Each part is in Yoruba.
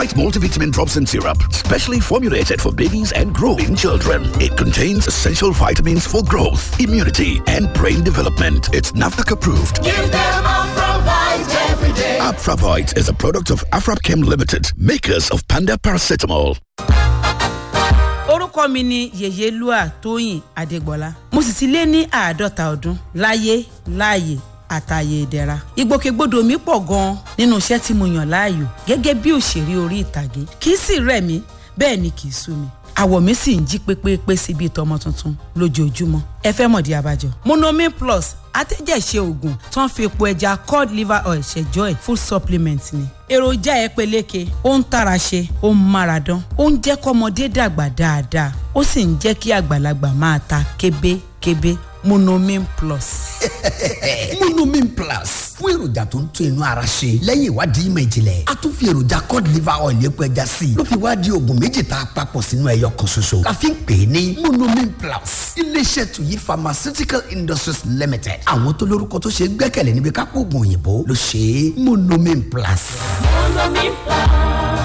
It's multivitamin drops and syrup, specially formulated for babies and growing children. It contains essential vitamins for growth, immunity, and brain development. It's NAFDAC approved. Give them Afravite every day. Afravite is a product of Afrapchem Limited, makers of Panda Paracetamol. orúkọ mi ni yèyélúà tóyìn adégbọlá mo sì ti lé ní àádọ́ta ọdún láyé láàyè àtàyè ìdẹ̀ra ìgbòkègbodò mi pọ̀ gan-an nínú iṣẹ́ tí mo yàn láàyò gẹ́gẹ́ bí òṣèré orí ìtàgé kì í sì rẹ̀ mí bẹ́ẹ̀ ni kì í sú mi àwọ̀ mi sì ń jí pépépé sí bíi tọmọ tuntun lójoojúmọ́ ẹ fẹ́ mọ̀dí abájọ. monomin plus atẹ́jẹ̀ṣe oògùn tó ń fi epo ẹja cod liver oil ṣẹjọ́ ẹ̀ full supplement ni. èròjà ẹ peléke ó ń tara ṣe ó ń mára dán ó ń jẹ́ kọ́mọdé dàgbà dáadáa ó sì ń jẹ́ kí àgbàlagbà máa ta kébékébé monomin plus. monomin plus fún èròjà tó ń tún inú ara ṣe lẹ́yìn ìwádìí ìmọ̀ ìjìnlẹ̀ a tún fi èròjà cod liver oil epo ẹja sí i ló fi wá di oògùn méjì tá a papọ̀ sínú ẹyọ kan ṣoṣo la fi ń pè é ní monomin plus iléeṣẹ́ tuyi pharmaceutical industries limited àwọn tó lórúkọ tó ṣe é gbẹ́kẹ̀lé níbi kápò oògùn òyìnbó ló ṣe é monomin plus. Monomin Plus.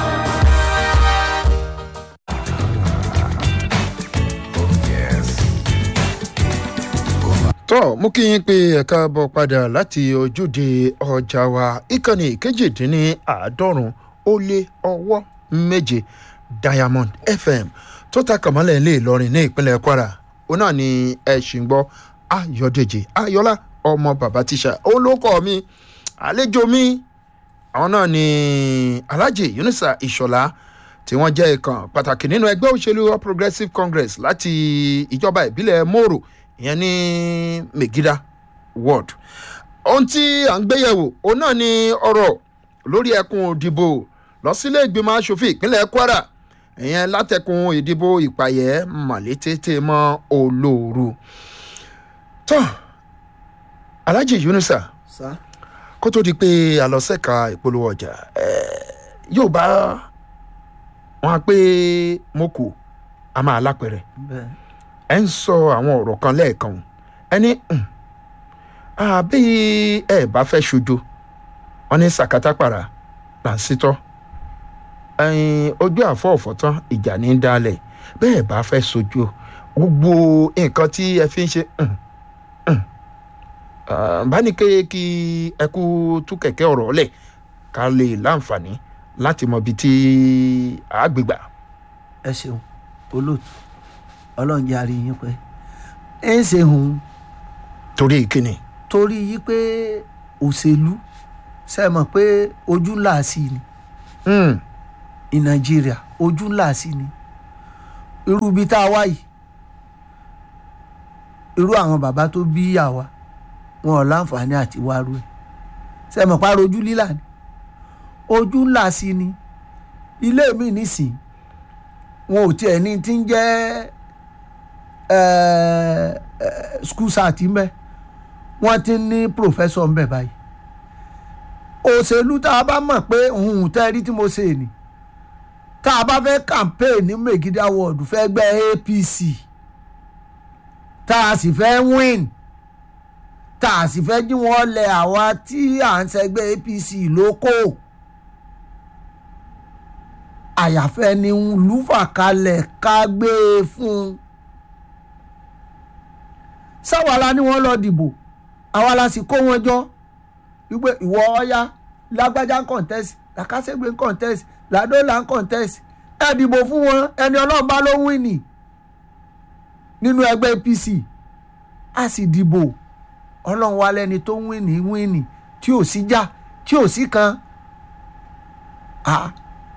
tọ́ mú kí yín pé ẹ̀ka bọ̀ padà láti ojúde ọjà wa ìkànnì kejìdínláàádọ́rùn ó lé ọwọ́ méje diamond fm tó ta kàmọ́lẹ̀ ilé ìlọrin ní ìpínlẹ̀ kwara òun náà ni ẹ ṣì ń gbọ́ ayọ̀dèjì ayọ̀lá ọmọ bàbá tíṣà òun ló kọ́ mi àlejò mi àwọn náà ni alhaji yunusa ìṣọ̀lá tí wọ́n jẹ́ ìkan pàtàkì nínú ẹgbẹ́ òṣèlú all progressives congress láti ìjọba ìbílẹ̀ moro ìyẹn ní megida ward ohun tí à ń gbéyẹ̀wò òun náà ni ọ̀rọ̀ lórí ẹkùn ìdìbò lọ sílé ìgbìmọ̀ asòfin ìpínlẹ̀ kwara ìyẹn látẹkùn ìdìbò ìpàyẹ́ màlétété mọ́ olóoru tó alhaji yunusa sá kó tó di pé àlọ́sẹ̀ka ìpolówó ọjà yóò bá wọn á pé mo kù a máa lápẹ̀rẹ̀ bẹ́ẹ̀ ẹ ń sọ àwọn ọ̀rọ̀ kan lẹ́ẹ̀kan ẹni àbí ẹ bá fẹ́ ṣojo wọn ní sàkátàpàrà là ń sítọ́ ẹyin ojú àfọ̀ọ̀fọ̀ tán ìjà ní í dálẹ̀ bẹ́ẹ̀ bá fẹ́ sojo gbogbo nǹkan tí ẹ fi ń ṣe bá ní kéye kí ẹ kú tú kẹ̀kẹ́ ọ̀rọ̀ lẹ̀ ká lè láǹfààní láti mọ ibi tí àgbègbà. ẹ ṣeun olóòtú ọlọ́run jẹ́ àríyìn pé ẹ ń ṣe hùn torí ìkíni. torí yí pé òṣèlú ṣe mọ̀ pé ojú ńlá sí ni Mm. ní nàìjíríà ojú ńlá sí ni irú ibi tá a wá yìí irú àwọn bàbá tó bí àwa wọn ò láǹfààní àti wárú ẹ ṣe mọ̀ pàrọ̀ ojú lílà ni ojú ńlá sí ni ilé mi nísìn wọn ò tiẹ̀ ní ti ń jẹ́ eh, eh, school sat ń bẹ wọ́n ti ní professor ń bẹ báyìí òṣèlú tá a bá mọ̀ pé òun tẹ́ rí tí mo ṣe ni tá a bá fẹ́ campaign ní megida ward fẹ́ gbẹ́ apc tá a sì fẹ́ win tá a sì fẹ́ jí wọ́n lẹ àwa tí à ń ṣẹgbẹ́ apc lóko àyàfẹ́ ni lùfà kalẹ̀ ká gbé e fún un sáwàlá ni wọ́n lọ dìbò àwa la sì kó wọn jọ wípé ìwọ ọya lágbájá ń contest làkàṣègbè ń contest làdólà ń contest ẹ dìbò fún wọn ẹni ọlọ́run bá ló ń win ni nínú ẹgbẹ́ apc a sì dìbò ọlọ́run wa lẹ́ni tó ń win ní win ní tí ò sí já tí ò sí kan Ah.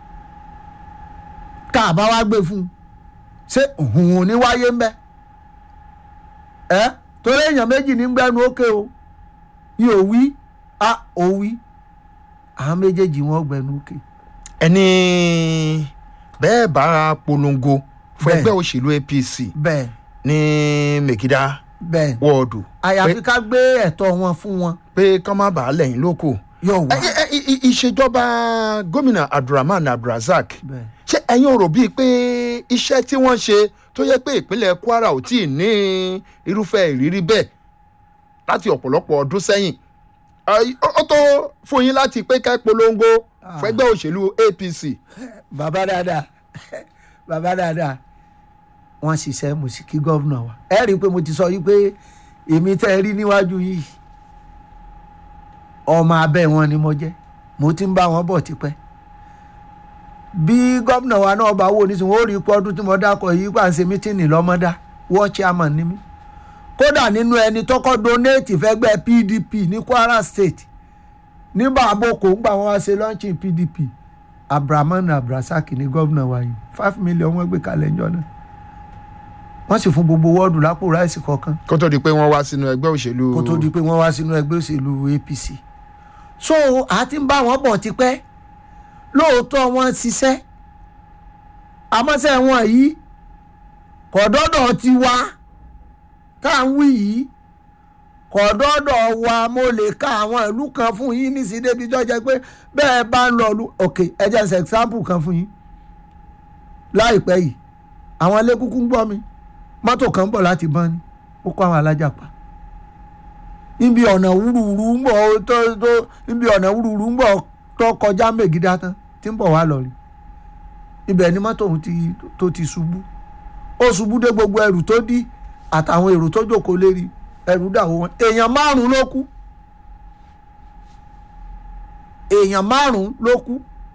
tá a bá wá gbé fún un ṣé òun ò ní wáyé ń bẹ ẹ torí èèyàn méjì ní gbẹnu ókè o yóò wí a ò wí àwọn méjèèjì wọn gbẹnu ókè. ẹni bẹ́ẹ̀ bá polongo fún Bẹ́ẹ̀. ẹgbẹ́ òṣèlú apc bẹ́ẹ̀ ní mèkìdá bẹ́ẹ̀ wọ́ọ̀dù àyàfi ká gbé ẹ̀tọ́ wọn fún wọn pé kán má bàa lẹ́yìn lóko. yóò wá. Ẹ- ẹ- ẹ- ì- ìṣèjọba gómìnà abdulrahman abdulrasaq bẹ́ẹ̀ ṣé ẹ̀yin ò rò bíi pé iṣẹ́ tí wọ́n ṣe tó yẹ pé ìpínlẹ̀ kwara ò tí ì ní irúfẹ́ ìrírí bẹ́ẹ̀ láti ọ̀pọ̀lọpọ̀ ọdún sẹ́yìn Ay, ó ó tó fún yín láti pé ká polongo fẹgbẹ́ òṣèlú apc bàbá dáadáa bàbá dáadáa wọ́n ṣiṣẹ́ mo sì kí gọ́vnà wa ẹ rí i pé mo ti sọ yìí pé èmi tẹ́ ẹ rí níwájú yìí ọmọ abẹ́ wọn ni mo jẹ́ mo ti ń bá wọn bọ̀ tipẹ́ bí gọ́vnà wa náà bá wò nísìnyí ó rí i pé ọdún tí mo dákọ̀ yìí pa ń ṣe mítìnì lọ́mọdá wọ́n chairman ni mí kódà nínú ẹni tọkọ donate fẹ́gbẹ́ pdp ní kwara state ní bàbókò ńgbà wọn wá ṣe launching pdp abdulrahman abdulrasaq ní gọ́vnà wa yìí five million wọ́n gbé kalẹ̀ ńjọ́ náà wọ́n sì fún gbogbo wọ́ọ̀dù lápò ráìsì kọ̀ọ̀kan kó tó di pé wọ́n wá sínú ẹgbẹ́ òṣèlú kó tó di pé wọ́n wá sínú ẹgbẹ́ òṣèlú apc so a ti ń bá wọn bọ̀ tipẹ́ lóòótọ́ wọn ṣiṣẹ́ àmọ́sẹ́ wọn yìí kọ̀dọ́dọ̀ ti wá tá à ń wí yìí kọ̀dọ́dọ̀ wa mo lè ka àwọn ìlú kan fún yín ní sídébi tó jẹ́ pé bẹ́ẹ̀ bá ń lọ lu ok ẹ jẹ́ ṣe example kan fún yín láìpẹ́ yìí àwọn ilé kúkú ń gbọ́ mi mọ́tò kan ń bọ̀ láti bọ́n ni ó kó àwọn alájà pa níbi ọ̀nà wúruwúru ń bọ̀ tó tó níbi ọ̀nà wúruwúru ń bọ̀ tó kọjá mègídá tán tí ń bọ̀ wá lọ rí ibẹ̀ ni mọ́tò òun ti tó ti ṣubú ó ṣubú dé gbogbo ẹrù tó dí àtàwọn èrò tó jókòó lérí ẹrù dàwó wọn èèyàn márùn ló kú èèyàn márùn ló kú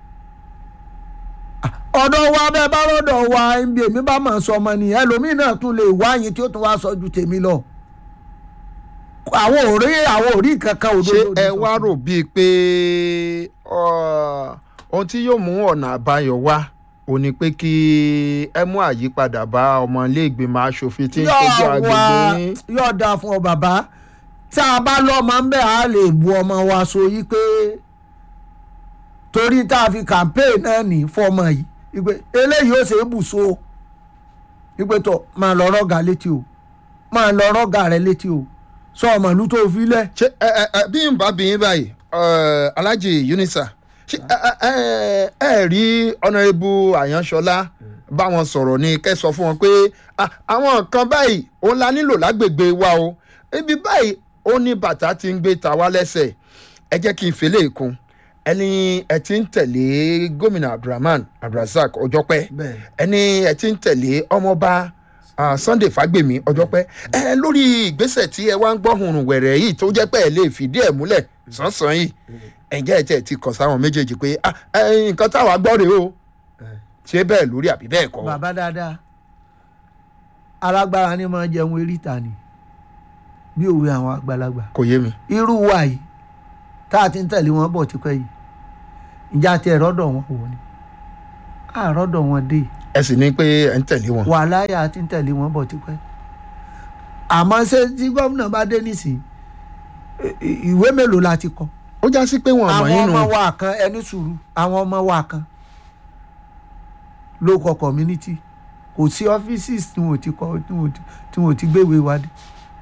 ọ̀dọ̀ wa bẹ́ẹ̀ bá rọ́dọ̀ wa ibi èmi bá mọ̀ sọ ọmọ nìyẹn ẹlòmíín náà tún lè wáyìn tí ó tún wá sọ ju tèmi lọ àwọn ò rí àwọn ò rí kankan ṣé òdodo ẹ ní wá sọ. rò bíi pé ọ, ohun tí yóò mú ọ̀nà àbáyọ wá ò ní pé kí ẹ mú àyípadà bá ọmọ iléègbìmọ̀ asòfin tí ń ṣojú yóò wá agbègbè yín. yóò dáa fún ọ bàbá tá a bá lọ́mọ ń bẹ̀ á lè bu ọmọ wa so yí pé torí tá a fi campaign náà ní fọmọ yìí ìpè eléyìí ó ṣe é bù so ìpè tó máa lọ rọ́gà létí o máa lọ rọ́gà rẹ létí o sọ ọmọ ìlú tó fi lẹ̀ ṣé ẹ ẹ ẹ bí n bá bí yín báyìí ẹ, alhaji unisa ṣé ẹ ẹ ẹ ẹ rí ọ̀nàrẹ́bù àyànṣọlá bá wọn sọ̀rọ̀ ni kẹ́ sọ fún wọn pé "Ah, àwọn nǹkan báyìí òun la nílò lágbègbè wa o ibi báyìí ó ní bàtà tí ń gbé ta wá lẹ́sẹ̀ ẹ jẹ́ kí n fèlè kún ẹni ẹ ti ń tẹ̀lé gómìnà abdulrahman abdulrasaq ọjọ́pẹ́ Bẹ́ẹ̀. ẹni ẹ ti ń tẹ̀lé ọmọọba ah, sunday fagbemi ọjọ́pẹ́ ẹ lórí ìgbésẹ̀ tí ẹ wá ń gbọ́ hùrùn wẹ̀rẹ̀ yìí tó jẹ́ pé ẹ lè fìdí ẹ̀ múlẹ̀ sánsan yìí ẹ̀jẹ̀ ẹ̀ tẹ̀ ti kàn sáwọn méjèèjì pé "Ah, ẹ, nǹkan táwa gbọ́ rèé o ṣé bẹ́ẹ̀ lórí àbí bẹ́ẹ̀ kọ́ bàbá dáadáa alágbára ni máa jẹun eríta ni bí òwe àwọn àgbàlagbà kò yé mi. irú wa yìí tá a ti ń tẹ̀lé wọn bọ̀ tipẹ́ yìí ìjà tí ẹ̀ rọ́dọ̀ wọn wò ni àrọ́dọ̀ wọn dé ẹ sì ní pé ẹ ń tẹ̀lé wọn. wàhálà yà á ti ń tẹ̀lé wọn bọ̀ tipẹ́ àmọ́ ṣé tí gómìnà bá dé nísìnyí ì- ì- ìwé mélòó la ti kọ ó já sí pé wọn àmọ́ àwọn yín ọmọ nù. wa kan ẹni sùúrù àwọn ọmọ wa kan ló kọ community kò sí offices tí wọn ò ti kọ tí wọn ò ti- tí wọn ò ti gbéwèé wa dé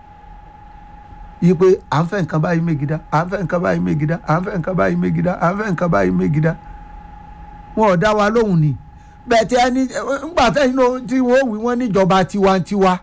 yí pé à ń fẹ́ nǹkan báyìí mégidá à ń fẹ́ nǹkan báyìí mégidá à ń fẹ́ nǹkan báyìí mégidá à ń fẹ́ nǹkan báyìí mégidá wọn ò dá wa lóhùn ni bẹ́ẹ̀ tí ẹni ńgbà tẹ́yìn náà tí wọ́n wí wọ́n níjọba tiwantiwa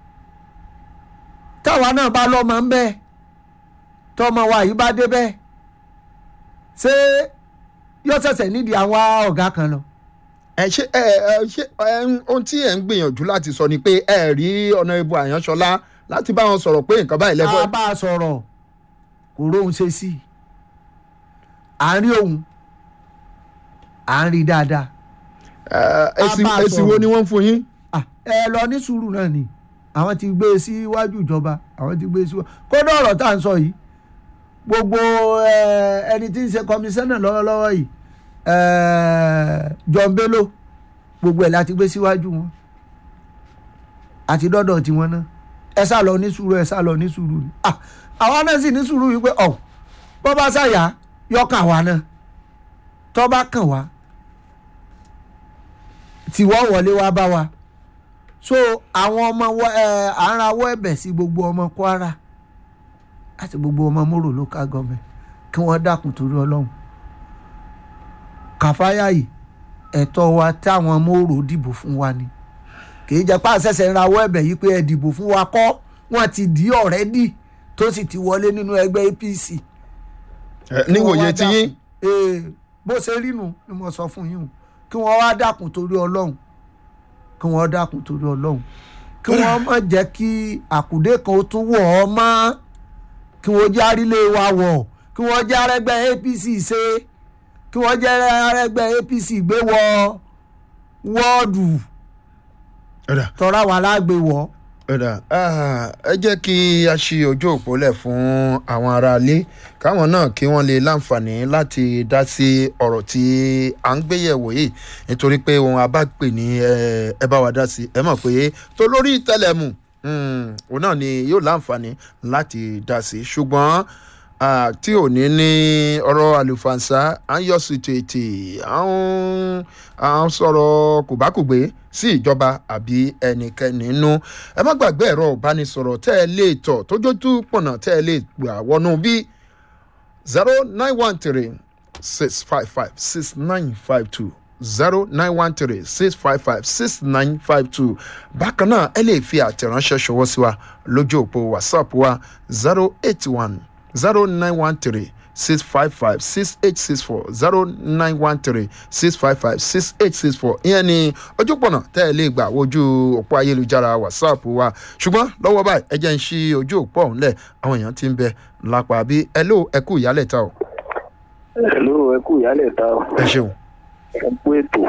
táwa náà bá lọ́mọ ń bẹ́ẹ̀ tọmọ wa yìí bá dé bẹ́ẹ̀ ṣé yóò ṣẹ̀ṣẹ̀ nídìí àwọn ọ̀gá kan lọ. ẹ ṣe ẹ ẹ ṣe ẹ ń- ohun tí ẹ ń gbìyànjú láti sọ ni pé ẹ rí ọ̀nàrẹ́bù àyànṣọlá láti bá wọn sọ̀rọ̀ pé nǹkan báyìí a lẹ́fọ́. bá a sọ̀rọ̀ kò róhun ṣe sí i à ń rí òun à ń rí dáadáa Ẹ, èsì a bá a èsì wo sọ̀rọ̀. ni wọ́n ń fún yín. Ah, ẹ lọ ní sùúrù náà ni àwọn ti gbé e síwájú ìjọba àwọn ti gbé e síwájú kódà ọ̀rọ̀ tá à ń sọ yìí gbogbo eh, ẹni tí ń ṣe kọmíṣánná lọ́wọ́lọ́wọ́ yìí eh, John Bello gbogbo ẹ̀ láti gbé síwájú wọn àti dọ́dọ̀ tiwọn náà ẹ sá lọ ní sùúrù ẹ sá lọ ní sùúrù ni Ah, àwa náà sì ní sùúrù wípé ọ̀ bọ́ bá ṣàyà yọkàn wa náà tọ́ bá kàn wá tiwọ́ wọlé wá bá wa so àwọn ọmọ wa ẹ à ń rawọ́ ẹ̀bẹ̀ sí gbogbo ọmọ Kwara àti gbogbo ọmọ Moro local government kí wọ́n dákun torí Ọlọ́run kàfáyà yìí ẹ̀tọ́ wa táwọn Moro dìbò fún wa ni kì í jẹ́ pé àṣẹ̀ṣẹ̀ ń rawọ́ ẹ̀bẹ̀ yìí pé ẹ dìbò fún wa kọ́ wọ́n ti dì í ọ̀rẹ́dì tó sì ti wọlé nínú ẹgbẹ́ APC Ẹ, níwòye Kí wọ́n wá ti yín dákun. Ee, bó ṣe rí nu ni mo sọ fún yín o kí wọ́n wá dákun torí ọlọ́run kí wọ́n dákun torí ọlọ́run kí wọ́n má jẹ́ kí àkùdé kan ó tún wọ̀ ọ́ mọ́ kí wọ́n jẹ́ àrílé wa wọ̀ kí wọ́n jẹ́ arẹ́gbẹ́ apc ṣe kí wọ́n jẹ́ arẹ́gbẹ́ apc gbé wọ wọ́ọ̀dù ọ̀dà tọ́ra wà lágbè wọ̀ ọ̀dà ah, ẹ jẹ́ kí a ṣí ojú òpó lẹ̀ fún àwọn aráalé káwọn náà kí wọ́n lè láǹfààní láti dá sí ọ̀rọ̀ tí à ń gbéyẹ̀wò yìí nítorí pé ohun abápè ní ẹ ẹ bá wa dá sí ẹ mọ̀ pé tó lórí tẹlẹmù mm, òun náà ni yóò láǹfààní láti dá sí ṣùgbọ́n ah, tí ò ní ní ọ̀rọ̀ àlùfànṣá à ń yọ sùtù ètè à ń à ń sọ̀rọ̀ kòbákùgbé sí ìjọba àbí ẹnikẹ́ni nínú ẹ má gbàgbé ẹ̀rọ ìbánisọ̀rọ̀ tẹ́ ẹ lè tọ̀ tójótú pọ̀nà tẹ́ ẹ lè gbà wọnú bí zero nine one three six five five six nine five two zero nine one three six five five six nine five two bákan náà ẹ lè fi àtẹ̀ránṣẹ́ ṣọwọ́ sí wa lójú òpó whatsapp wa zero eight one zero nine one three six five five six eight six four zero nine one three six five five six eight six four ìyẹn ni ojúpọ̀nà tẹ́ ẹ lè gbà wojú òpó ayélujára whatsapp wa ṣùgbọ́n lọ́wọ́ báyìí ẹ jẹ́ ń ṣí ojú òpó ọ̀hún lẹ̀ àwọn èèyàn ti ń bẹ lápá bí ẹ ló ẹ kú ìyálẹ̀ ta o Hello, ẹ kú ìyálẹ̀ ta o. ẹ ṣeun ẹ kú ètò.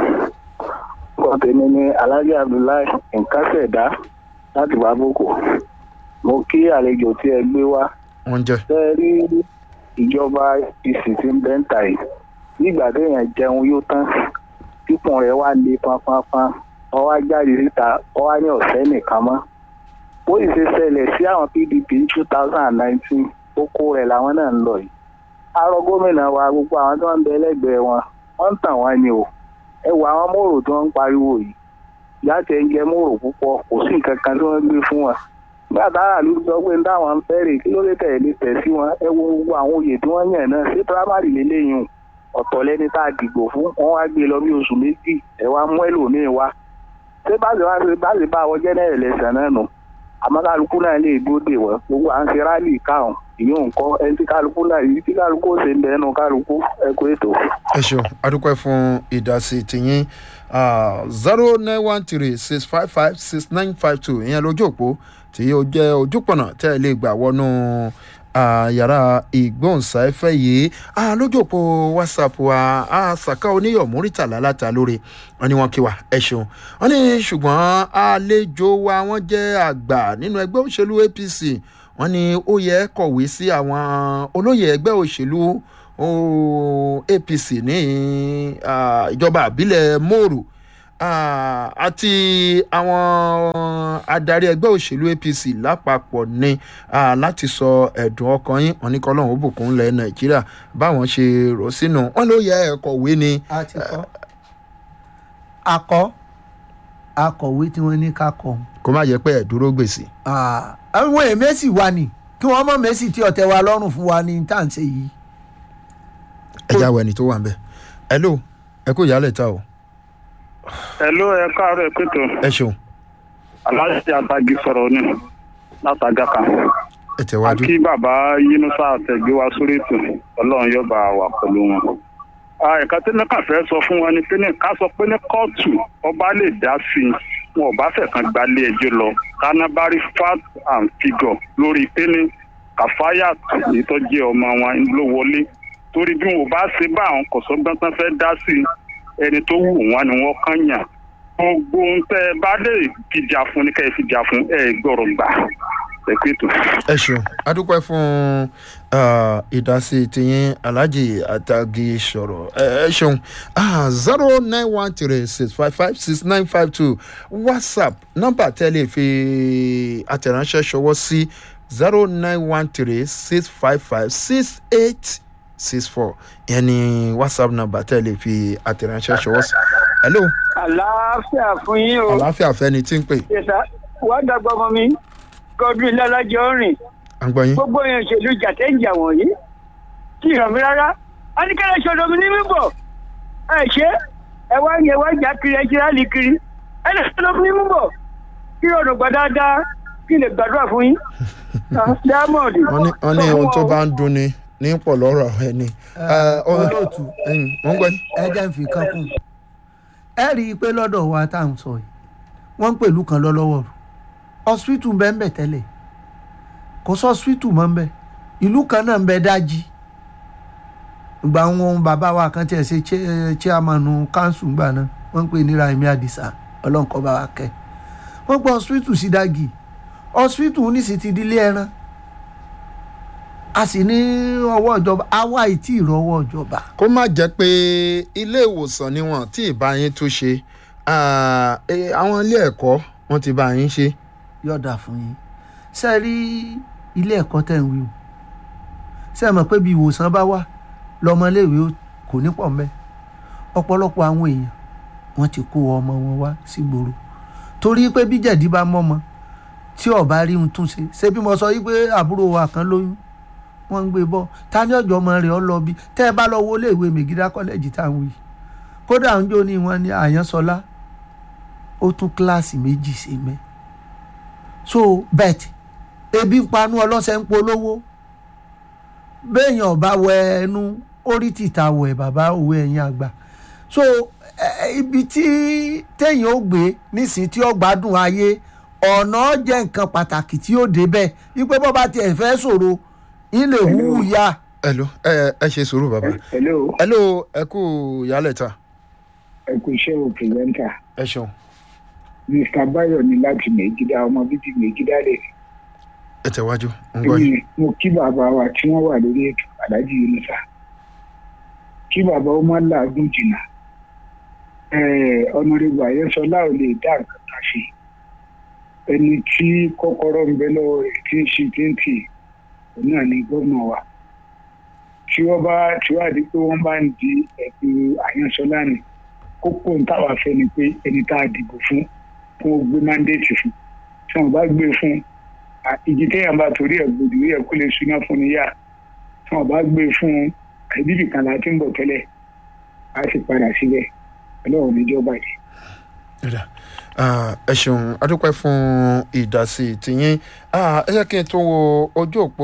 Nǹkan tèmi ni Alhaji Abdullahi nǹkan ṣẹ̀dá láti Bábòkò. Mo kí àlejò tí ẹ gbé wá. wọ́n jẹ́ Ṣé ẹ rí ìjọba APC tí ń bẹ́ ń tà yìí? Nígbà téèyàn jẹun yóò tán, pípọ̀n rẹ̀ wá le fanfanfan. Wọ́n wá jáde síta, wọ́n wá ní ọ̀sẹ́ nìkan mọ́. Bó sì ṣe ṣẹlẹ̀ sí àwọn PDP ní two thousand and nineteen, oko rẹ̀ làwọn náà ń lọ yìí arọ gómìnà wa gbogbo àwọn tó ń bẹ lẹ́gbẹ̀ẹ́ wọn wọ́n ń tàn wá ni o ẹ wo àwọn mòrò tó ń pariwo yìí láti ẹ ń jẹ mòrò púpọ̀ kò sí nǹkan kan tí wọ́n gbé fún wọn nígbà táwọn àlù sọ pé táwọn ń fẹ́rẹ̀ kí ló lè tẹ̀lé tẹ̀ sí wọn ẹ wo gbogbo àwọn oyè tí wọ́n yàn náà sí primary lélẹ́yìn ọ̀tọ̀ lẹ́ni tá a dìgbò fún wọn wá gbé lọ bí oṣù méjì ẹ wá mú ẹlòmíín wá ṣé báṣe wá ṣe báṣe bá wọ jẹ́nẹ́rì lẹ́sẹ̀ náà nù àmọ́ kálukú náà lè dóde wọ́n gbogbo à ń ṣe rálì káwọn ìyóò ń kọ́ ẹni tí kálukú náà yìí tí kálukú ó ṣe ń bẹ́ẹ̀ nù kálukú ẹ kú ètò. ẹ ṣeun adúpẹ́ fún ìdásí tìyín zero nine one three six five five six nine five two ìyẹn lójú òpó tí ó jẹ́ ojúpọ̀nà tẹ́ ẹ lè gbà wọnú ah, yàrá ìgbóhùnsáfẹ́ yìí Ah, lójú òpó whatsapp wa ah, saka oníyọ̀ múrítàlá láta lórí wọn ni wọn kí wa ẹ ṣeun wọn ní ṣùgbọ́n àlejò wa wọ́n jẹ́ àgbà nínú ẹgbẹ́ òṣèlú apc wọ́n ní ó yẹ kọ̀wé sí àwọn olóyè ẹgbẹ́ òṣèlú ó, apc ní ah, ìjọba àbílẹ̀ mòrò ah, àti àwọn adarí ẹgbẹ́ òṣèlú apc lápapọ̀ ní ah, láti sọ ẹ̀dùn ọkàn yín wọn ní kọ́lọ́hún ó bùkún lẹ̀ nàìjíríà báwọn ṣe rò sínú wọn ló yẹ kọ̀wé ni a ti kọ́ akọ akọ̀wé tí wọ́n ní ká kọ́ kó má yẹ pé ẹ̀ dúró gbèsè. àwọn èèyàn mẹ́sì wà ní kí wọ́n mọ̀ mẹ́sì tí ọ̀tẹ̀ wa lọ́rùn fún wa ní tá à ń ṣe yìí. ẹ já wọ ẹni tó wà ń bẹ ẹ ló ẹ kó ìyálẹ̀ ta o Hello, ẹ káàárọ̀ ẹ pẹ̀tọ́ ẹ ṣeun aláṣẹ àtàgì sọ̀rọ̀ ni látàgà kan ẹ tẹ̀wájú. kí bàbá yínúṣà àtẹ̀gbé wa sórí ètò ọlọ́run yóò bá wà pẹ̀lú wọn. ẹ̀ka tí nìkan fẹ́ sọ fún wa ni pé ní ká sọ pé ní kóòtù ọba lè dá sí i wọn ò bá fẹ̀kan gbalé ẹjọ́ lọ kánábárí fact and figure lórí pé ní kàfáyà èyí tó jẹ́ ọmọ wọn ló wọlé torí bí wọn ò bá ṣe bá àwọn kọ̀sọ́gbọ́n tán fẹ́ dá sí i ẹni tó wù wọn ni wọ́n kàn yàn gbogbo ohun tẹ́ ẹ bá lè fìjà fún ní ká ẹ fìjà fún ẹ gbọ́rọ̀ gbà ẹ pé tó. ẹ ṣeun adúpẹ́ fún ah, ìdásí tiyín alhaji atagi sọ̀rọ̀ ẹ ẹ ṣeun zero nine one three six five five six nine five two whatsapp nọ́mbà tẹ́lẹ̀ fi àtẹ̀ránṣẹ́ ṣọwọ́ sí zero nine one three six five five six eight six four ìyẹn ni whatsapp nọ́mbà tẹ́lẹ̀ fi àtẹ̀ránṣẹ́ ṣọwọ́ sí. hello àlàáfíà fún yín o àlàáfíà fẹ́ni tí ń pè yẹsà wàá dàgbà ọmọ mi godwin lálàjọ rìn à ń gbọ́ yín. gbogbo èèyàn òṣèlú jàtẹ́ǹjà wọ̀nyí kí ìràn mi rárá a ní kẹ́lẹ́ ṣọdọ̀ mi ní mímọ̀ ẹ ṣe ẹ wá ń yẹ wá jà kiri ẹ ṣe rálì kiri ẹ lè ṣọdọ̀ mi ní mímọ̀ kí ọ̀nà gbà dáadáa kí n lè gbàdúrà fún yín. Ah, diamond. wọ́n ní wọ́n ní ohun tó bá ń dun ni ní pọ̀ lọ́rọ̀ ẹni. Ẹ, olóòtú. mo ń gbọ́ yín. ẹ jẹ́ ń fi kan kún ẹ rí i pé lọ́dọ̀ wa tá à ń sọ yìí wọ́n ń pèlú kan lọ́lọ́wọ́ rù hospital ń bẹ ń bẹ tẹ́lẹ̀ kò sọ hospital mọ́ ń bẹ ìlú kan náà ń bẹ dájí ìgbà wọn bàbá wa kan tiẹ̀ ṣe chair- chairman council gbà náà wọ́n ń pè ní Raimi Adisa ọlọ́nkọ́ bá wa kẹ́ wọ́n gbọ́ hospital sí dági hospital ní sì ti di ilé ẹran a sì ní ọwọ́ ìjọba àwa ìtì ìrọwọ́ ìjọba kó má jẹ́ pé ilé ìwòsàn ni wọ́n tí ì bá yín tún ṣe Ah, eh, àwọn ilé ẹ̀kọ́ wọ́n ti bá yín ṣe. yọ̀dà fún yín ṣe rí ilé ẹ̀kọ́ tẹ̀ ń wí o ṣe mọ̀ pé bí ìwòsàn bá wà lọ́mọléèwé ó- kò ní pọ̀ mẹ́ ọ̀pọ̀lọpọ̀ àwọn èèyàn wọ́n ti kó ọmọ wọn wá sígboro torí pé bí jẹ̀dí bá mọ́mọ tí ọba rí ohun tún ṣe ṣé bí mo sọ yí pé àbúrò wa kan lóyún wọ́n ń gbé bọ́ ta ní ọjọ́ ọmọ rẹ̀ ọ lọ bí tẹ́ ẹ bá lọ wo iléèwé mègídá kọ́lẹ́jì tá à ń wí kódà ń jó ní wọn ní àyànsọlá ó tún kíláàsì méjì sí mẹ́ so bet ebi ń panu ọlọ́sẹ̀ ń polówó béèyàn ọba wẹ ẹnu orí tìta wẹ bàbá òwe ẹ̀yìn àgbà so ẹ, ibi tí téèyàn ó gbé nísìnyí tí ó gbádùn ayé ọ̀nà jẹ́ nǹkan pàtàkì tí ó débẹ̀ wípé bọ́ bá tiẹ̀ fẹ́ sọ̀rọ̀ ilé wúwú ya hello ẹ ẹ ṣe sùúrù bàbá. hello hello ẹ kú ìyálẹ̀ta ẹ kú iṣẹ́ o pírẹ́ńtà ẹ ṣeun mr bayo ní láti mèjìdá ọmọ bíbí mèjìdá lè ẹ tẹ̀wájú ń gbọ́ yín. èmi mo kí bàbá wa tí wọ́n wà lórí ètò aláàjì yunusa kí bàbá ó má làágùn jìnnà ọ̀nàrẹ́bù àyẹ́sọlá ò lè dá nǹkan kan ṣe ẹni tí kọ́kọ́rọ́ ń bẹ lọ́wọ́ rẹ̀ tí ń ṣe téńtì òun náà ni gómìnà wa tí wọ́n bá tí wọ́n àdí pé wọ́n bá ń di ẹ̀gbẹ́ àyẹ́sọlá ni kókó ń táwa fẹ́ ni pé ẹni tá a dìbò fún fún ó gbé mándéètì fún tí wọ́n bá gbé fún ìjì téèyàn bá torí ẹ̀ gbòdì ó yẹ kó lè súná fún ni yá tí wọ́n bá gbé fún àìbíbì kan láti ń bọ̀ tẹ́lẹ̀ á sì padà síbẹ̀ ọlọ́run níjọba yìí. Ẹ̀dá. Ah, ẹ ṣeun adúpẹ́ fún ìdásí tìyín Ah, ẹ jẹ́ kí n tún wo ojú òpó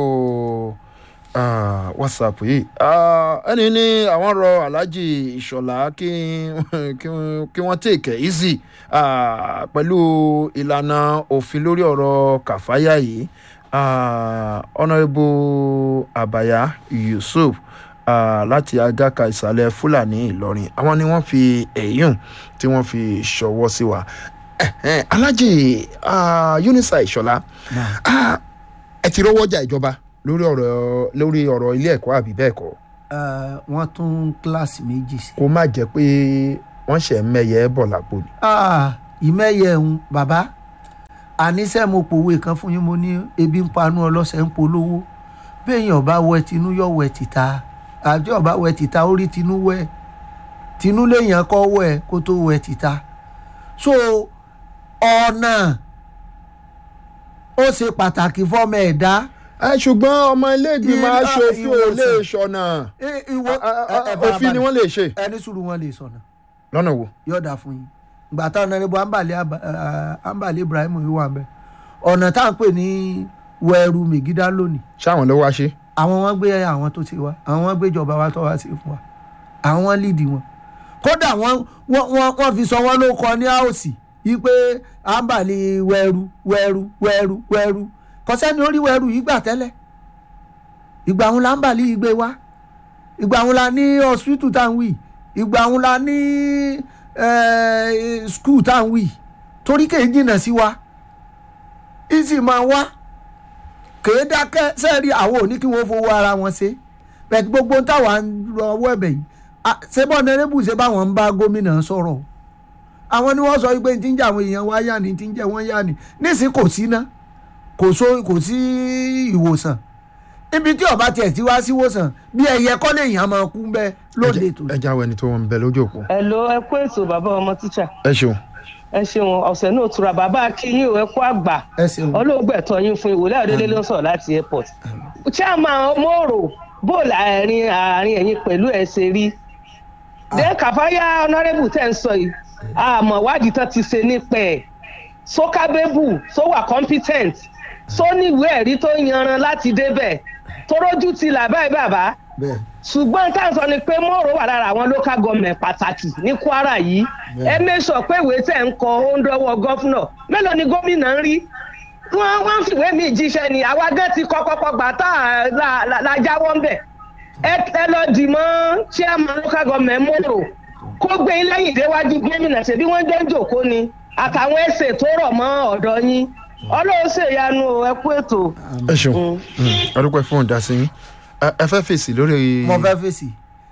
ah, whatsapp yìí Ah, ẹni ní àwọn rọ alhaji ìṣọ̀lá kí kí wọ́n- kí wọ́n take it easy Ah, pẹ̀lú ìlànà òfin lórí ọ̀rọ̀ kàfáyà yìí Ah, honourable abaya yusuf ah, láti agaka ìsàlẹ̀ fúlàní ìlọrin àwọn ni wọ́n fi èyún tí wọ́n fi ṣọwọ́ sí wa Ẹ̀hẹ́n, alhaji ah, unisa ìṣọ̀lá ah, ẹ ti rọwọ́ jà ìjọba lórí ọ̀rọ̀ lórí ọ̀rọ̀ ilé ẹ̀kọ́ àbí bẹ́ẹ̀ kọ́ Eh, wọ́n tún kíláàsì méjì sí. kó má jẹ́ pé wọ́n ṣẹ̀ ń mẹ́yẹ bọ̀ lápò ni. Ah, ìmẹ̀yẹ ń bàbá àníṣe mo pòwe kan fún yín mo ní ebi ń panu ọlọ́sẹ̀ ń polówó béèyàn bá wẹ tinú yọ wẹ tìta àti ọba wẹ tìta ó rí tinú wẹ tinú léèyàn kọ́ wẹ kó tó wẹ tìta so ọ̀nà ó ṣe pàtàkì fọ́mọ ẹ̀dá ẹ ṣùgbọ́n ọmọ ilé ìgbìmọ̀ Ilé- aṣòfin ò lè ìwòsàn. ṣọ̀nà I- ìwọ Ah, ah, ẹ- ẹ òfin ni farabalẹ̀. wọ́n lè ṣe ẹni sùúrù wọn lè sọ̀nà lọ́nà wo. yọ̀ọ̀dà fún yín ìgbà táwọn ọ̀nàrẹ́bù ambale Aba- ah, ambale ibrahim yìí wà mẹ́ ọ̀nà tá à ń pè ní wẹ̀rù mègídá lónìí ṣáwọn ló wá ṣe. àwọn wọn gbé àwọn tó ti wá àwọn wọn gbé ìjọba wa tó wá sí fún wa àwọn wọn lídìí wọn kódà wọn wọn wọn wọn fi sọ wọn ló kọ ní àòsì yìí pé ambale wẹ̀rù wẹ̀rù wẹ̀rù wẹ̀rù kọsẹ́ni orí wẹ̀rù yìí gbà tẹ́lẹ̀ ìgbà wọn la ambale yìí gbé wá ìgbà wọn la ní hospital tá à ń wì ìgbà wọn la ní eh, school tá à ń wì torí kèé jìnnà sí wa ìsì máa wá kèé dákẹ́ sẹ́ẹ̀rí àwọn ò ní kí wọ́n fowó ara wọn ṣe bẹ́ẹ̀ gbogbo táwa ń lọ ọwọ́ ẹ̀bẹ̀ yìí Ah, ṣé bọ́ nẹ́rẹ́bù ṣe báwọn ń bá gómìnà sọ̀rọ̀ àwọn ni wọ́n sọ wípé tí ń jẹ́ àwọn èèyàn wá yá ni tí ń jẹ́ wọ́n yá ni nísìnyí kò sí ná kò so kò sí ìwòsàn ibi tí ọba tiẹ̀ ti wá sí ìwòsàn bí ẹyẹ kọ́ lè yàn máa kú bẹ́ẹ̀ lóde tó ẹ jáwé ẹni tó ń bẹ lójú òpó. Hello, ẹ kú ètò bàbá ọmọ tíṣà ẹ ṣeun. ẹ ṣeun ọ̀sẹ̀ náà tura bàbá akínyìn ò ẹ kú àgbà ẹ ṣeun olóògbẹ̀tọ̀ yín fún ìwòlẹ́ àdélé ló ń sọ̀rọ̀ láti airport. chairman mòrò bóòlù àárín àárín ẹ̀yìn pẹ̀lú ẹ̀ ṣe rí. dé kàfáyà honourable tẹ̀ ń sọ yìí àmọ̀ wádìí tán ti ṣe nípa ẹ̀ sókábébù só wà competent só ní ìwé ẹ̀rí tó yanran láti débẹ̀ torójú ti là báyìí bàbá bẹ́ẹ̀ ṣùgbọ́n tá à ń sọ ni pé mọ́rò wà lára àwọn local government pàtàkì ní kwara yìí ẹ mẹ́sọ̀ pé ìwé tẹ̀ ń kọ ó ń dọ́wọ́ gọ́fúnà mélòó ni gómìnà ń rí wọ́n wọ́n fìwé mi jíṣẹ́ ni àwa gẹ́ ti kọ́ kọ́kọ́ gbà tá a la- la- la jáwọ́ ń bẹ̀ ẹ ẹ lọ dì mọ́ chairman local government mọ́rò kó gbé yín lẹ́yìn déwájú gómìnà ṣèbí wọ́n jẹ́ ń jòkó ni àtàwọn ẹsẹ̀ tó rọ̀ mọ́ ọ̀dọ́ yín ọlọ́run ṣèyanu o, ẹ kú ètò. ẹ ṣeun adúpẹ́ fún ìdásí yín ẹ ẹ fẹ́ fèsì lórí. mo fẹ́ fèsì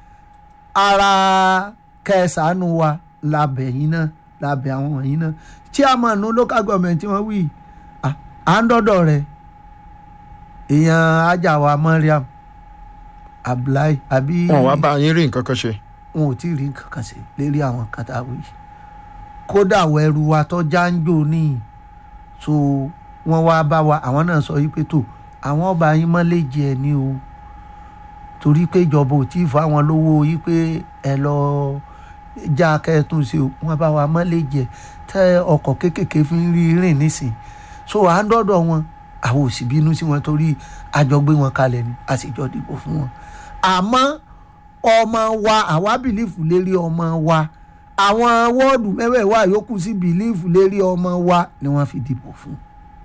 ara kẹsànán wa labẹ̀ yín náà labẹ̀ àwọn wọ̀nyí náà chairman local government tí wọ́n wí à- à ń dọ́dọ̀ rẹ̀ èèyàn ajáwa mariam abdullahi àbí wọn wá bá yín rí nǹkan kan ṣe. wọn ò tí ì rí nǹkan kan ṣe lérí àwọn kàtàwé kódà wẹrù wa tó jáńjò ní so wọn wá bá wa àwọn náà sọ wípé tó àwọn ọba yín mọ́lẹ̀ jẹ ní o torí pé ìjọba ò tí ì fún àwọn lówó wípé ẹ lọ já kẹtùn sí o wọn bá wa mọ́lẹ̀ jẹ tẹ ọkọ̀ kéékèèké fi ń rí rìn nísìn so à ń dọ́dọ̀ wọn àwọn ò sì bínú sí wọn torí àjọ gbé wọn kalẹ̀ ni a sì jọ dìbò fún wọn àmọ́ ọmọ wa àwa bìlífù lérí ọmọ wa àwọn wọ́ọ̀dù mẹ́wẹ̀ẹ̀wá yòókù sí bìlífù lérí ọmọ wa ni wọ́n fi dìbò fún.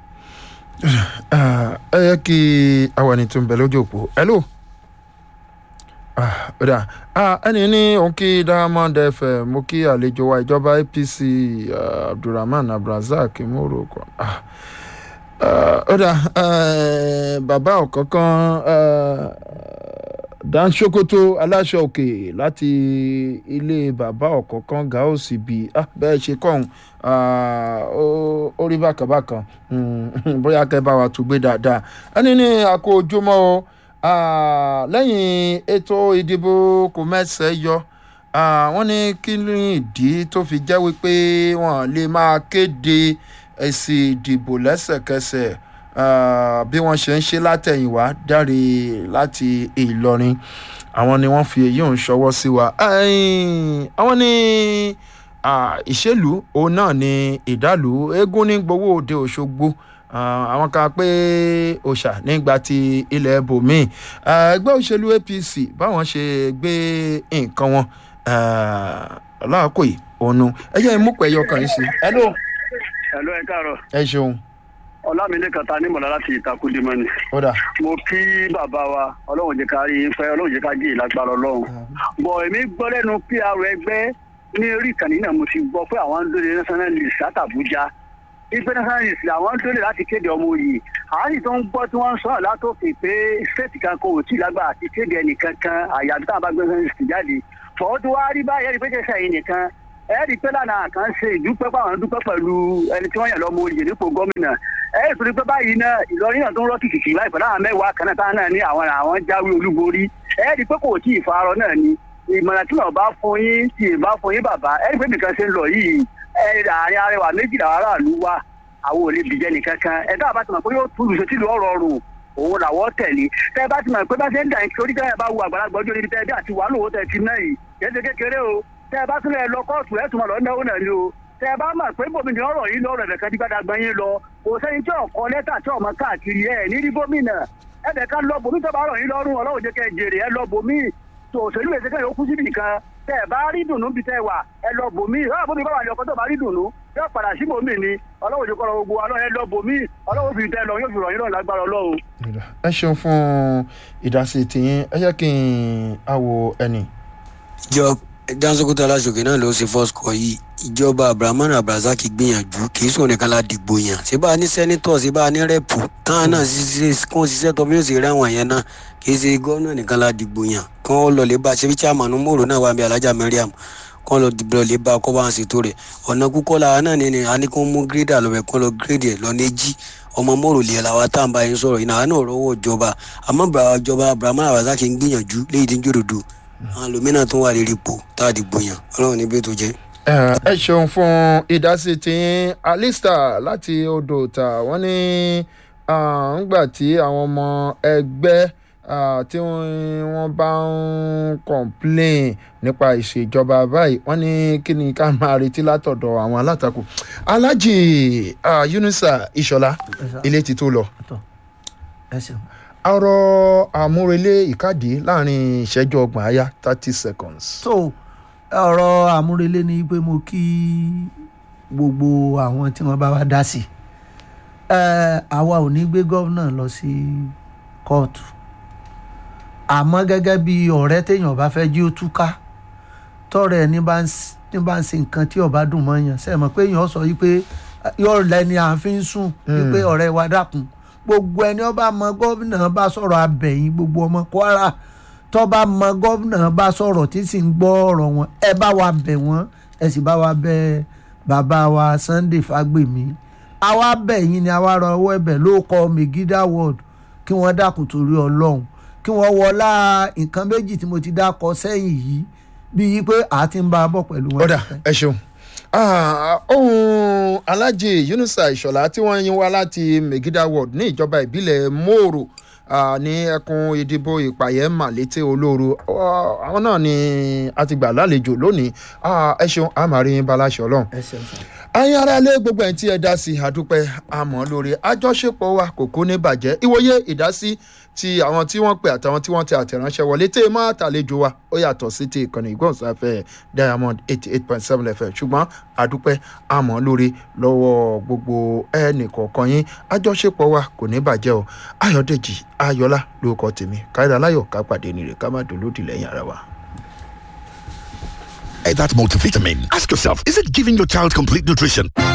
Ah, ẹ yẹ kí awàní tó ń bẹ lójú òpó hello Ah, ó dà Ah, ẹni ní òun kí diamond fm mo kí àlejò wa ìjọba apc ah, abdulrahman abdulrasaq morocco Ah, ah, ó dà eh, bàbá ọ̀kánkán eh, dan sokoto aláṣọ òkè láti ilé bàbá ọ̀kánkán gaosi bíi ah, bẹ́ẹ̀ ṣe kọ́hún ah, ó ó rí bákàbákan Mm, bóyá kẹ́ bá wa tún gbé dáadáa ẹni ní àkó ojúmọ́ o ah, lẹ́yìn ètò ìdìbò kò mẹ́sẹ̀ yọ ah, wọ́n ní kí ni ìdí tó fi jẹ́ wípé wọ́n lè máa kéde èsì ìdìbò lẹ́sẹ̀kẹsẹ̀ ah, bí wọ́n ṣe ń ṣe látẹ̀yìnwá dáre láti ìlọrin àwọn ni wọ́n fi èyí ń ṣọwọ́ sí wa Ẹ̀yìn, àwọn ní ah, ìṣèlú òun náà ni ìdálù eégún ní gbowó òde òṣogbo Ah, àwọn kan pé òòṣà nígbà tí ilẹ̀ bòmíì Ah, ẹgbẹ́ òṣèlú apc báwọn ṣe gbé nǹkan wọn láàkó yìí ònu ẹ jẹ́ ìmúpẹ̀ ẹyọ kan yìí sí ẹ ló ẹ̀lọ́ ẹ káàárọ̀ ẹ ṣeun ọlámídé kàtà nímọ̀lá láti ìtakùdímọ́ ni. ó dà mo kí bàbá wa ọlọ́run jẹ́ ká rí i pẹ́ ọlọ́run jẹ́ ká jẹ́ ìlágbára ọlọ́run. bọ̀ èmi gbọ́ lẹ́nu pr ẹgbẹ́ ní orí ìkànnì náà mo ti gbọ́ pé àwọn ń dóde national list látàbújá ìgbẹ́ national list làwọn ń dóde láti kéde ọmọ òye àárín tó ń gbọ́ tí wọ́n ń sọ̀rọ̀ látòkè pé state kan kò tí ì lágbára àti kéde ẹnìkan kan àyàbí táwọn bá gbé national list jáde fọwọ́ tó wá rí báyẹn rí pé kẹsàn-án yìí nìkan ẹ̀ẹ́dì pé lánàá kan ṣe ìdúpẹ́ pàwọn dúpẹ́ pẹ̀lú ẹni tí wọ́n yàn lọ́mọ òye nípò gómìnà ẹ̀ẹ́dì tó ní pé báyìí náà ìlọrin náà tó ń rọ́ kìkìkì láìpẹ́ láwọn mẹ́wàá kan náà táwọn náà ní àwọn àwọn jáwé olúborí ẹ̀ẹ́dì pé kò tí ì farọ náà ni ìmọ̀ràn tí wọ́n bá fún yín tí ì bá fún yín bàbá ẹ̀ẹ́dì pé nìkan ṣe ń lọ yìí ẹ̀ẹ́dì àárín arẹwà méjìlá aráàlú wa àwọn ò lè bìjẹ́ nìkan kan ẹ̀dá àbá ti mọ̀ pé yóò túlù sotí lu ọ̀rọ̀ rùn òun làwọ̀ tẹ̀lé tẹ́ ẹ bá ti mọ̀ pé bá ṣe ń dà ní torí tẹ́ ẹ bá wo àgbàlagbà ọjọ́ níbi tẹ́ ẹ bí àti wàá lòwó tẹ́ ẹ ti náà yìí kéde kékeré o tẹ́ ẹ bá tún lẹ lọ kóòtù ẹ tún mọ̀ lọ náwó náà ni o tẹ́ ẹ bá mọ̀ pé bòmìnira ọ̀rọ̀ yìí lọ́rọ̀ ẹ̀fẹ̀ tí gbàdá gbọ́n yín lọ kò sẹ́ni tí ọ̀kọ́ lẹ́tà tí ọmọ káàkiri ẹ̀ ní rí gómìnà ẹ̀bẹ̀ ká lọ bòmí tó bá rọ̀ yín lọ́rùn ọlọ́run jẹ́ kẹ́ ẹ jèrè ẹ lọ bòmí tó òṣèlú èsì kẹ́yìn ó kú síbì kan tẹ́ ẹ bá rí dùnú bí tẹ́ ẹ wà ẹ lọ bòmí ọ̀rọ̀ bòmí bá wà ní ọkọ tó bá rí dùnú yóò padà sí bòmí ni ọlọ́run jẹ́ kọ́ gbogbo wa náà ẹ lọ bòmí ọlọ́run fi tẹ́ ẹ lọ yóò fi rọ̀ yín lọ́rùn lágbára ọlọ́run. ẹ ṣeun fún ìdásí tiyín ẹ jẹ́ kí n àwò ẹnì. ìjọ dansokoto aláṣọkè náà ló ṣe first call yìí ìjọba abdulrahman abdulrasaq gbìyànjú kì í sùn nìkan la dìgbò yàn ṣé bá a ní sẹ́nitọ̀ ṣé bá a ní rẹ́pù káwọn náà ṣiṣẹ́ kó ṣiṣẹ́ tó bí ó ṣe rí àwọn yẹn náà kì í ṣe gómìnà nìkan la dìgbò yàn kí wọ́n lọ lè bá ṣe bí chairman mòrò náà wà bí alájà mariam kí wọ́n lọ dìbò lè bá kọ́ bá wọn ṣètò rẹ̀ ọ̀nà kúkọ́ la náà ní ni a ní kí wọ́n mú gírèdà lọ́bẹ̀ kí wọ́n lọ gírèdì ẹ̀ lọ ní jí ọmọ mòrò lè la wa tá à ń bá yín sọ̀rọ̀ yìí náà náà rọ́wọ́ ìjọba àmọ́ ìjọba abdulrahman abdulrasaq ń gbìyànjú léyìí tí ń jòdòdò àwọn lòmínà tó wà lérí ipò tá a dìgbò yàn ọlọ́run níbi tó jẹ́. ẹ ẹ ṣeun fún ìdásí tiyín alista láti odò ta wọ́n ní ńgbà tí àwọn ọmọ ẹgbẹ́ ah, tí wọ́n bá ń complain nípa ìṣèjọba báyìí wọ́n ní kí ni ká máa retí látọ̀dọ̀ àwọn alátakò alhaji ah, yunusa ìṣọlá ilé ti tó lọ ẹ ṣeun. ọ̀rọ̀ àmúrelé ìkádìí láàrin ìṣẹ́jú ọgbọ̀n àyá thirty seconds. so ọ̀rọ̀ àmúrelé ni pé mo kí gbogbo àwọn tí wọ́n bá wá dá sí ẹ àwa ò ní gbé gómìnà lọ sí kóòtù àmọ́ gẹ́gẹ́ bí ọ̀rẹ́ téèyàn bá fẹ́ jí ó túká tọ́rẹ̀ ẹni bá ń s- ní bá ń ṣe nǹkan tí ọba dùn mọ́ yàn sẹ́ẹ̀ mọ̀ pé èèyàn sọ wípé yóò lẹ́ni à ń fi ń sùn wípé ọ̀rẹ́ wa dákun gbogbo ẹni ọba mọ gómìnà bá sọ̀rọ̀ abẹ̀yìn gbogbo ọmọ kwara tọ́ba mọ gómìnà bá sọ̀rọ̀ tí sì ń gbọ́ ọ̀rọ̀ wọn ẹ bá wa bẹ̀ wọ́n ẹ sì bá wa bẹ̀ bàbá wa sunday fagbemi àwa bẹ̀ yín ni àwa rọ ọwọ́ ẹ̀bẹ̀ ló kọ megida ward kí wọ́n dákun torí ọlọ́run kí wọ́n wọlá nǹkan méjì tí mo ti dákọ sẹ́yìn yìí bíi pé àá ti ń bá a bọ̀ pẹ̀lú wọn. ọ̀dà ẹ ṣeun Ah, ohun alájì yunusa ìṣọ̀lá tí wọ́n yín wá láti megida ward ní ìjọba ìbílẹ̀ mòrò ah, ní ẹkùn ìdìbò ìpàyẹ́ màlété olóru Ah, àwọn náà ni a ti gbà lálejò lónìí Ah, ẹ ṣeun àmàrin baláṣẹ ọlọ́run ẹ ṣeun sir. ẹ̀yin ará ilé gbogbo ẹ̀ tí ẹ dá sí àdúpẹ́ àmọ́ lórí àjọṣepọ̀ wa kò kó ní bàjẹ́ ìwòye ìdásí ti àwọn tí wọ́n pè àtàwọn tí wọ́n ti àtẹ̀ránṣẹ́ wọlé tẹ́ ẹ máa tàlejò wa ó yàtọ̀ sí ti ìkànnì ìgbọ̀nsáfẹ́ diamond eighty eight point seven fm ṣùgbọ́n àdúpẹ́ àmọ́ lórí lọ́wọ́ gbogbo ẹnì kọ̀ọ̀kan yín àjọṣepọ̀ wa kò ní bàjẹ́ o ayọ̀dèjì ayọ̀lá lórúkọ tèmi káyọ̀dá láyọ̀ ká pàdé nìrè ká má dolódì lẹ́yìn ara wa. That multivitamin. Ask yourself, is it giving your child complete nutrition?